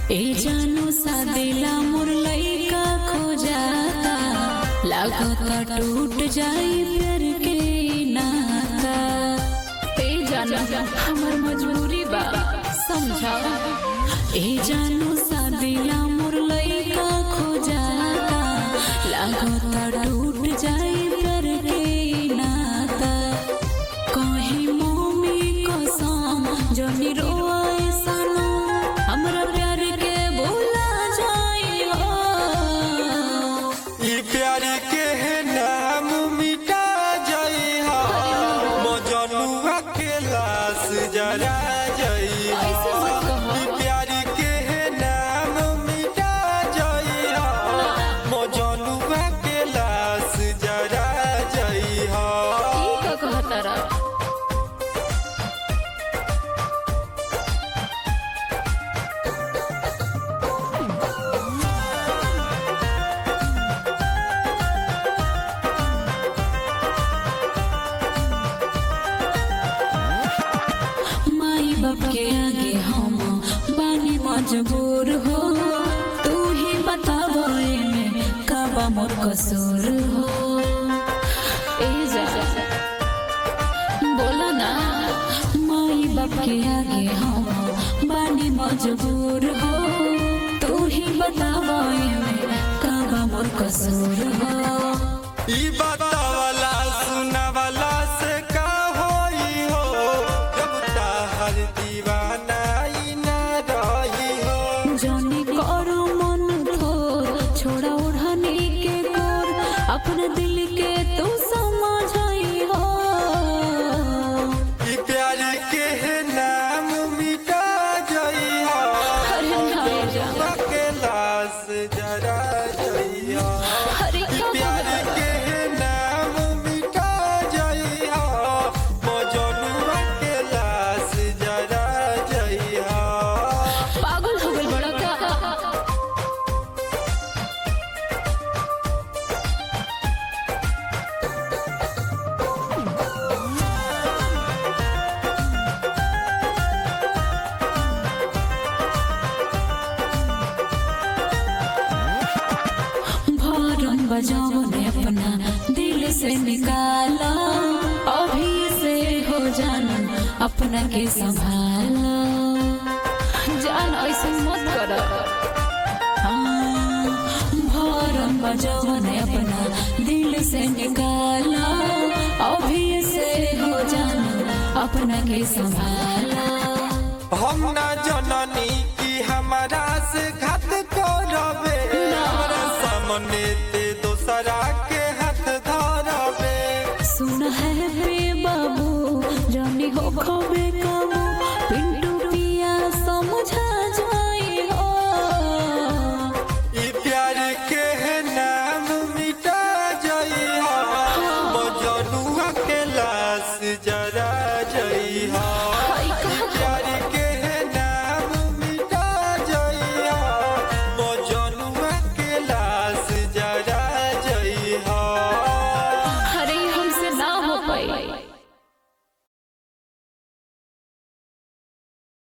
ए जानू सा दिला मोर लइका खो जाता लागता टूट जाई प्यार के नाता ए जानू हमर मजबूरी बा समझा ए जानू सा दिला मोर लइका खो जाता लागता टूट जाई प्यार के नाता कहीं मम्मी कसम जनी रोए सनम हमरा प्यार के भूला जाइयो ई प्यार के नाम मिटा जाई हा मजनुआ के लाश जरा जाई ऐसे मत कहो। ई प्यार के नाम मिटा जाई हा मजनुआ के लाश जरा जाई हा ई का कहतारा माई बाप के आगे हम बानी मजबूर हो तू ही बताबो में कबा मोर कसूर हो ए जा बोला ना माई बाप के आगे हम बानी मजबूर हो तू ही बताबो में कबा मोर कसूर हो ई बतावला सुनावला से का होई हो जब ताहर दीवाना ई ना रही हो जाने करो मन थोर छोड़ा ओढ़ाने के गोर अपने दिल के तू समझाई हो ई प्यार के नाम मिटा जाई हा अरे नहीं जा के लाश जरा जाई हा अरे ई क्या प्यार के नाम मिटा जाई हा मजनुआ के लाश जरा जाई हा पागल हो गई बड़ा का भरम बजाओ ने अपना दिल से निकाला अभी से हो जाना अपना के संभाला जान ऐसे मत कर भरम बजाओ ने अपना दिल से निकाला अभी से हो जाना अपना के संभाला हम ना जननी की हमारा से घात करबे हमरा सामने ते दोसरा के हाथ धरबे सुन है बे बाबू जानी हो खबे काबू पिंटू पिया समझा जाई हो ई प्यार के नाम मिटा जाई हा मजनुआ के लाश जरा जाई हा